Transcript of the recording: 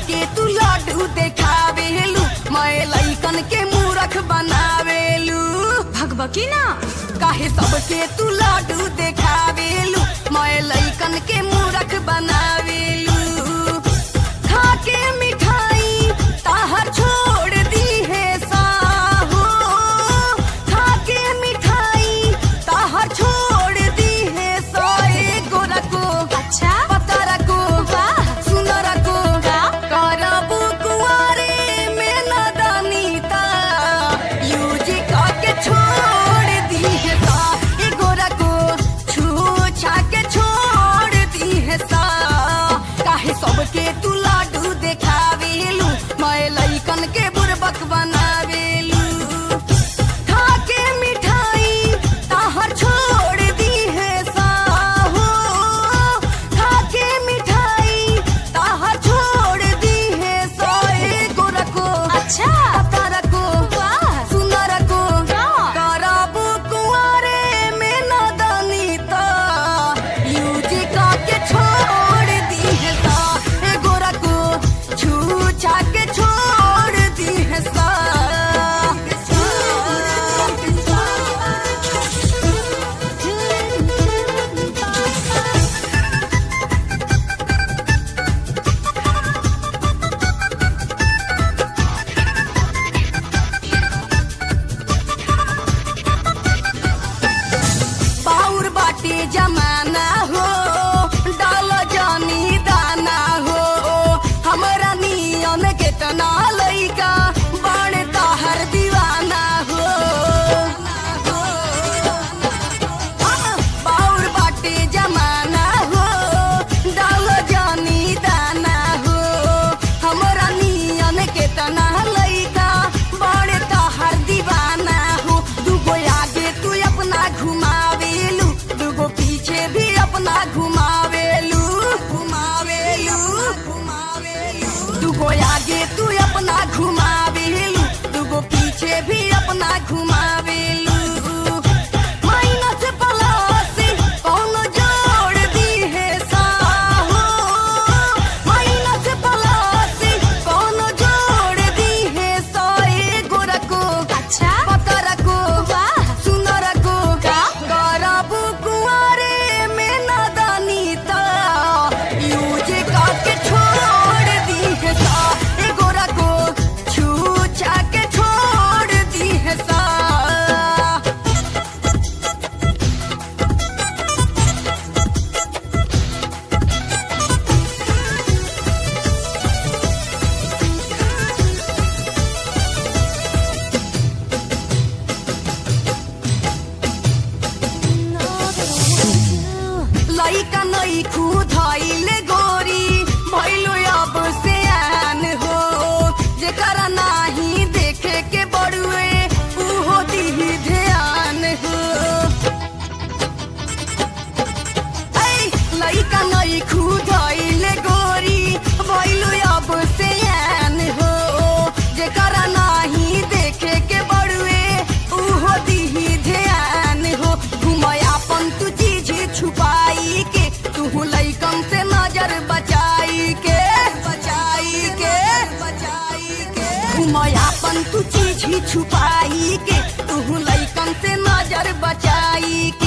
सबके तू लड्डू देखावेलू मैं लइकन के मूरख बनावेलू भगबकी ना काहे सबके तू लड्डू देखावेलू मैं लइकन के मूरख बनावेलू खाके मिठाई ताहर छोड़ दी है साहो खाके मिठाई ताहर छोड़ दी है सोए गोरा को अच्छा पतरा को वाह सुनर को का करबू कुंवारे में नदनीता यूज के छोड़ दी है सा ए गोरा को छू छा के छोड़ दी है सा काहे सबके तू लाडू देखावेलू मैं लइकन के बुरबक बनावेलू खाके मिठाई ताहर छोड़ दी है साहो खाके मिठाई ताहर छोड़ दी है सोए गोरा को अच्छा तारा को वाह सुनर को का करबू कुंवारे में नदनीता यूज के छोड़ दी है सा ए गोरा को छू छा के छोड़ दी है सा पाउर बाटे जमाना हो डाल जानी दाना हो हमरा नियन केतना लइका बड़ ताहर दीवाना हो पाउर बाटे जमाना हो डाल जानी दाना हो हमरा नियन केतना लइका बड़ ताहर दीवाना हो दुगो आगे तू अपना घुमावेलू दुगो पीछे भी अपना घुमावेलू घुमावेलू घुमावेलू दुगो आगे तू अपना घुमावेलू दुगो पीछे भी अपना घुमावेलू माइनस प्लस कौन जोड़ दी है साहो माइनस प्लस कौन जोड़ दी है सोए गोरा को अच्छा पतरा को वाह सुनर को का करबू कुंवारे में नदनीता यूज के छोड़ दी है सा ए गोरा को छू छा के छोड़ दी है सा लइका नई धैले गोरी भैलो अब से आन हो जेकरा नाही देखे के बड़ुए उहो दिही ध्यान हो ऐ लइका नई धैले गोरी भैलो अब से आन हो जेकरा नाही देखे के बड़ुए उहो दिही ध्यान हो घुमयापन तू चीज छुपाई के तू लइकन से नजर बचाई के बचाई के बचाई के घुमयापन तू चीज छुपाई के तू लइकन से नजर बचाई के